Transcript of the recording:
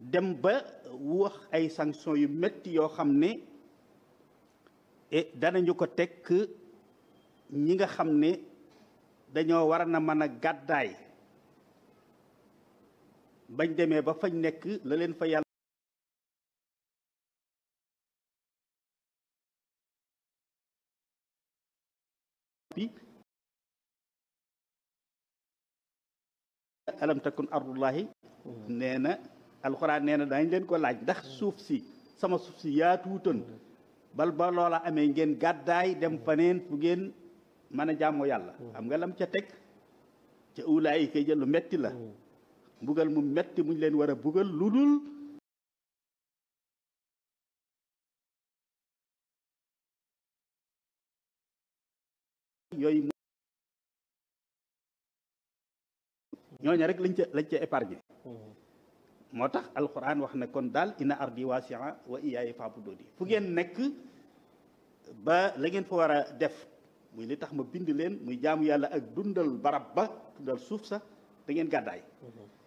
dem ba wax ay sanctions yu metti yoo xam ne et danañu ko teg ñi nga xam ne dañoo war na mën a gàddaay bañ demee ba fañ nekk la leen fa yàlla bi alam takun ardullahi nee na alxuraan nee na dañ leen ko laaj ndax suuf si sama suuf si yaatuutoon bal ba loola amee ngeen gàddaay dem faneen fu ngeen mën a jaamoo yàlla xam nga lam ca teg ca ulaay yi koy jël lu metti la mbugal mu metti muñ leen war a bugal lu dul yooyu ñooñu rek lañ ca lañ ca épargné moo tax alquran wax ne kon daal ina ardi wasia wa iyaaya fa'buduni fu ngeen nekk ba la ngeen fa war a def muy li tax ma bind leen muy jaamu yàlla ak dundal barab ba dundal suuf sax da ngeen gàddaay